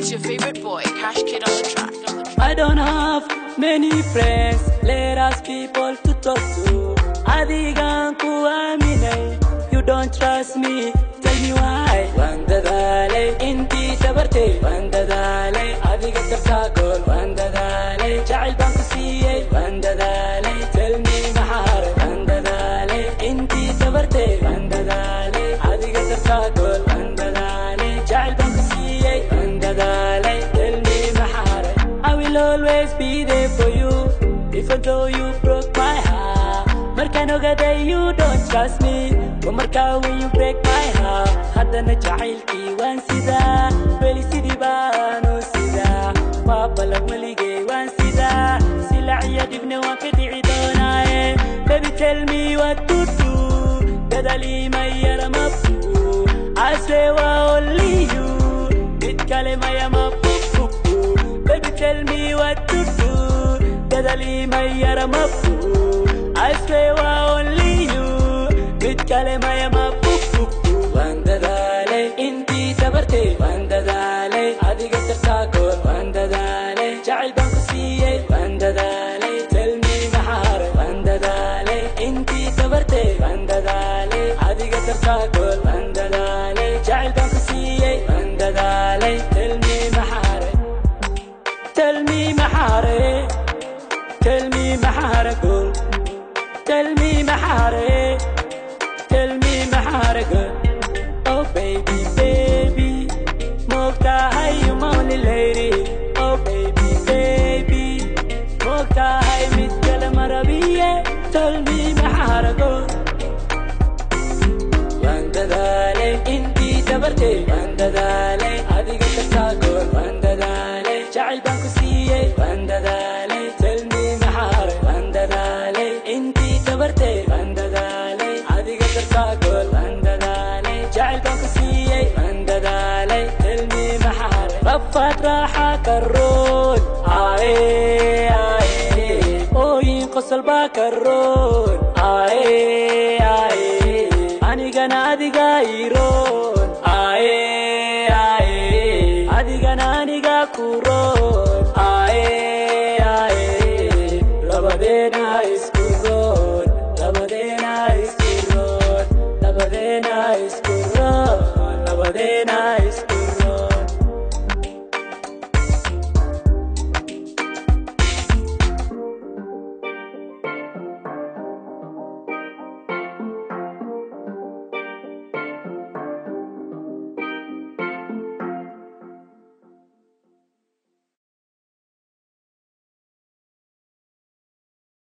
It's your favorite boy, Cash Kid on the track. I don't have many friends, let us people to talk to. Adigan ku aaminay, you don't trust me, tell me why. Waan dadaalay intii tabartay, waan dadaalay adiga dartaa gool, waan dadaalay jacayl baan ku siiyey, waan dadaalay tell me maxaare, waan dadaalay intii tabartay, waan dadaalay adiga dartaa gool, waan dadaalay jacayl baan ku siiyey, waan dadaalay tell me maxaare. I will always be there for you, even though you broke my heart. Markaan ogaday you don't trust me, waa markaa when you break my heart. Haddana jacaylkii waan sidaa, weli sidii baan u sidaa. Waa ballan weligay waan sidaa, silac iyo dhibna waan ka dhici doonaaye. Baby tell me what to do, dadaalii ma yara ma buu. I swear waa only you, mid kale maya ma fufufu. Baby tell me what to do, dadaalii ma yara ma buu. I swear waa only you, mid kale maya ma fufufu. Waan dadaalay intii tabartay, waan dadaalay adiga dartaa gool, waan dadaalay jacayl baan ku siiyey, waan dadaalay tell me maxaare, waan dadaalay intii tabartay, waan dadaalay adiga dartaa gool, waan dadaalay jacayl baan ku siiyey, waan dadaalay tell me maxaare, tell me maxaare, tell me maxaare gool. Tell me mahare, tell me mahare good. Oh baby, baby, mokta hai you only lady. Oh baby, baby, mokta hai mit kala marabiye. Tell me mahare good. Vandadale inti tabarte, vandadale adiga tasagol, vandadale jacayl baan ku siiyey, vandadale tell me mahare, vandadale inti tabarte, vandadale adiga tasagol, vandadale jacayl baan ku siiyey, vandadale tell me mahare, rafat raaxa karoon, aaye aaye ooyin qosol baa karoon,